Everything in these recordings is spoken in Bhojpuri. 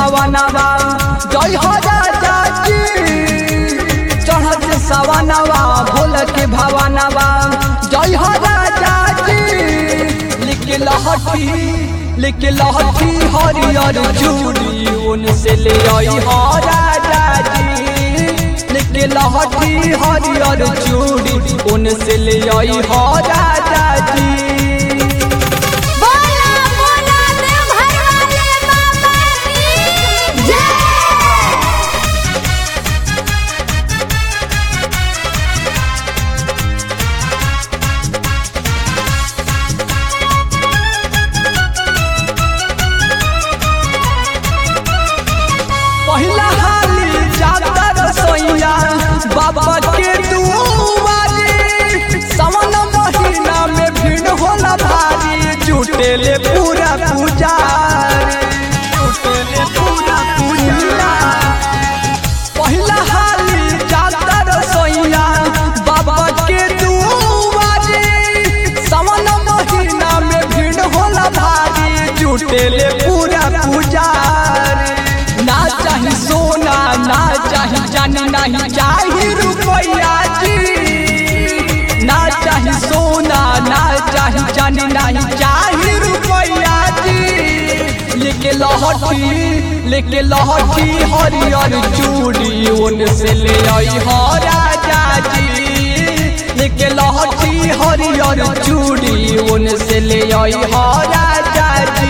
भवनवा जय हो राजा जी चढ़त सवनवा भोल के भवनवा जय हो राजा जी लिख लहठी लिख लहठी हरियर चूड़ी उनसे ले आई हो राजा जी लिख लहठी हरियर चूड़ी उनसे ले आई हो राजा जी बोला बोला देवघर वाले बाबा की जय पहिला हाली जाता रसोईया बाबा के दुआरे सावन महीना में भीड़ होला भारी जुटेले पूरा पुजारी जुटेले पूरा पुजारी पहिला हाली जाता रसोईया बाबा के दुआरे सावन महीना में भीड़ होला भारी जुटेले पूरा पुजारी ना चाही सोना ना चाही जानी नहीं चाही रुपया जी ना चाही सोना ना चाही जानी नहीं चाही रुपया जी लेके लहठी लेके लहठी हरियर चूड़ी उनसे ले आई हो राजा जी लेके लहठी हरियर चूड़ी उनसे ले आई हो राजा जी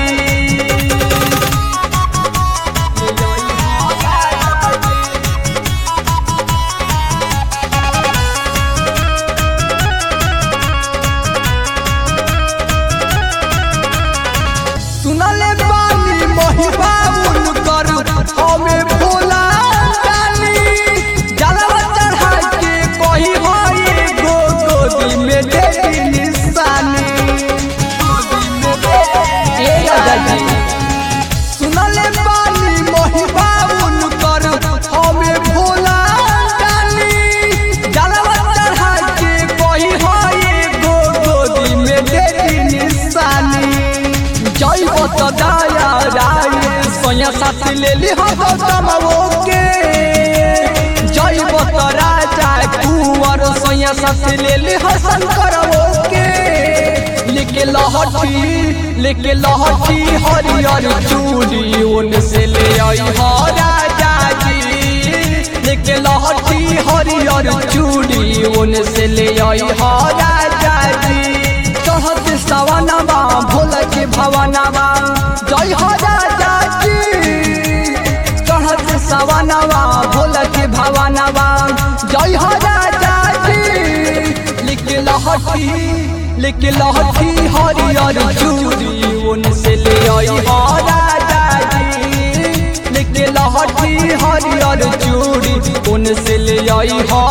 सुनले बानी महिबा उनकर हमें भोला जानी जलवा चढ़ा के कही होई गो गोदी में देवी निशानी ए राजा जी सुनले बानी महिबा उनकर हमें भोला जानी जलवा चढ़ा के कही होई गो गोदी में देवी निशानी जय बत दया राय सोया साथ ले ली हो कमवो के जय बत राजा कुंवर सोया साथ ले ली हो शंकर के लेके लहठी लेके लहठी हरियर चूड़ी उनसे ले आई हो राजा जी लेके लहठी हरियर चूड़ी उनसे ले आई हो राजा जी चढ़त सवनवा भोल के भवनवा जय हो राजा जी चढ़त सवनवा भोल के भवनवा जय हो राजा जी लिख लहठी लिख लहठी हरियर चूड़ी उनसे ले आई हो राजा जी लिख लहठी हरियर चूड़ी उनसे ले आई हो